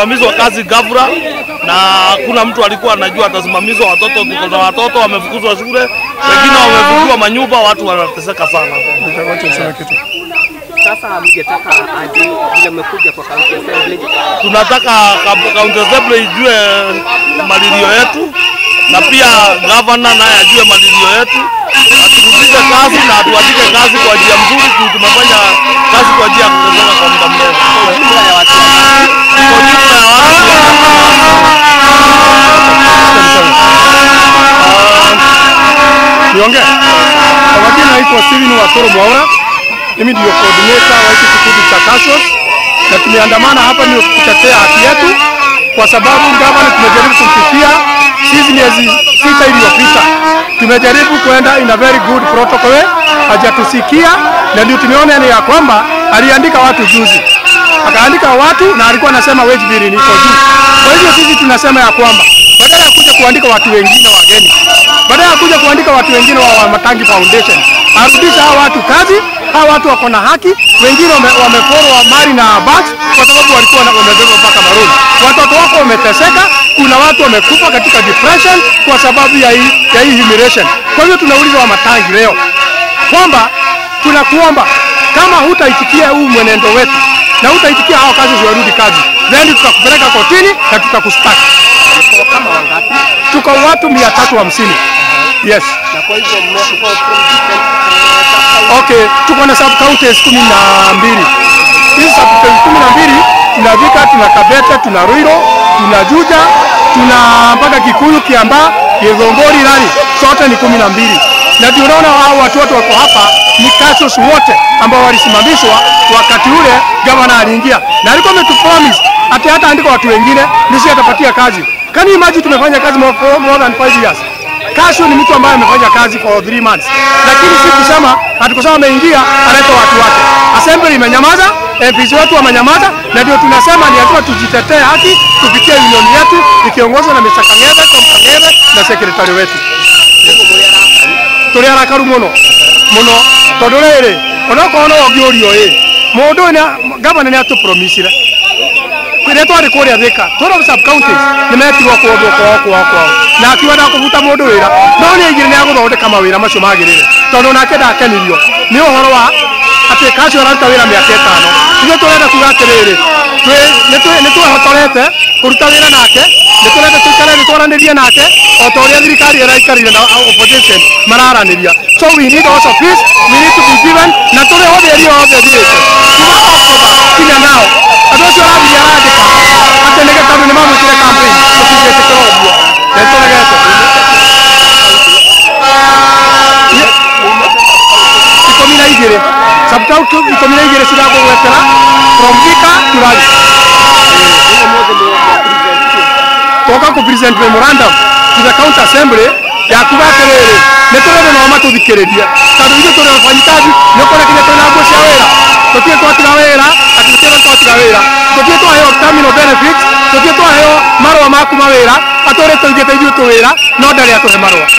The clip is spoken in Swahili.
alisimamishwa kazi ghafla na hakuna mtu alikuwa anajua atasimamishwa. Watoto tuko na watoto wamefukuzwa shule, wengine wamefungiwa manyumba, watu wanateseka sana. Wacha niseme kitu. Sasa hamngetaka aje vile mmekuja kwa county assembly Tunataka ka- county assembly ijue malilio yetu na pia gavana naye ajue malilio yetu, aturudishe kazi na atuandike kazi kwa njia mzuri, juu tumefanya kazi kwa njia ya kuteseka kwa muda mrefu. kwa jumla ya watu Kwa jumla ya watu Niongee. Kwa majina naitwa Steven Watoro Mwaura. Mimi ndio coordinator wa hiki kikundi cha CASHOS na tumeandamana hapa ni kutetea haki yetu, kwa sababu gavana tumejaribu kumfikia sisi miezi sita iliyopita, tumejaribu kwenda in a very good protocol way, hajatusikia na ndio tumeona ni ya kwamba aliandika watu juzi, akaandika watu na alikuwa anasema wage bill ni iko juu. Kwa hivyo sisi tunasema ya kwamba badala ya kuja kuandika watu wengine wageni, badala ya kuja kuandika watu wengine wa wa Matangi Foundation, arudisha hawa watu kazi. Hawa watu wako na haki, wengine wame- wameporwa mali na bats kwa sababu walikuwa na- wamebeba mpaka maroni. Watoto wako wameteseka, kuna watu wamekufa katika depression kwa sababu ya hii, ya hii humiliation. Kwa hivyo tunauliza wa Matangi leo kwamba tunakuomba kama hutaitikia huu mwenendo wetu na hutaitikia hao kazi ziwarudi kazi, then tutakupeleka kotini na tutakustaki. kwa kama wangapi? Tuko watu mia tatu hamsini. Yes. Na kwa hivyo mmekuwa from different uh, Okay, tuko na sub counties kumi na mbili. Hizi sub counties kumi na mbili tuna Thika, tuna Kabete, tuna Ruiro, tuna Juja, tuna mpaka Kikuyu, Kiambaa, Githunguri, Rari, sote ni kumi na mbili. Na ndio unaona hao watu wote wako hapa ni CASHOS wote ambao walisimamishwa wakati ule gavana aliingia, na alikuwa ametupromise ati hata andika watu wengine nisi atapatia kazi. Can you imagine tumefanya kazi more, for more than 5 years. Kasho ni mtu ambaye amefanya kazi for 3 months, lakini si kusema hatukusema ameingia aleta watu wake. Assembly imenyamaza, MPs wetu wamenyamaza, na ndio tunasema ni lazima tujitetee haki kupitia union yetu ikiongozwa na Mr. Kang'ethe, Tom Kang'ethe na secretary wetu. Tuli arakaru muno muno tondu riri onokorwo no ngiurio ĩ mundu ũyũ nĩ- gavana nĩ atũpromisire rĩrĩa twarĩ kũrĩa Thika twĩrwo sub counties nĩ metirwo kũndũ kwao kwao kwao na akiuga ndakũbuta mũndũ wĩra no nĩ aigire nĩ agũthondeka mawĩra macio magĩrĩre tondũ nake ndakenirio nĩ ũhoro wa atĩ kacio araruta wĩra mĩaka ĩtano ithuĩ tũrenda kuga atĩrĩrĩ twĩ- nĩ twĩ- nĩ twehotorete kũruta wĩra nake nĩ tũrenda tũikare nĩ twaranĩrie nake o ta ũrĩa thirikari ĩraikarire na opposition mararanĩria so we need also peace we need to be given na tũrĩ othe ĩrĩa othe thirĩte kuma October kinya nao andũ acio arathiĩ arandĩka atĩ nĩ tondũ nĩ mamwĩkire campaign tũtingĩtĩkĩra ũguo na nĩtũregete ikũmi na igĩrĩ subcounty ikũmi na igĩrĩ ciragũgwetera from Thika to Rari twoka ku present memorandum to the county assembly ya kuga atĩrĩrĩ nĩ tũrenda nao matũthikĩrĩrie tondũ ithuĩ tũrĩ wafanyikazi nĩ ũkora kinya twĩna nguo cia wĩra tũtirĩ twatiga wĩra atĩ tũtirĩ twatiga wĩra tũtirĩ twaheo terminal benefits tũtirĩ twaheo marũa ma kuma wĩra atũrĩ tũigĩte ithuĩ tũ wĩra no ndarĩ atũhe marũa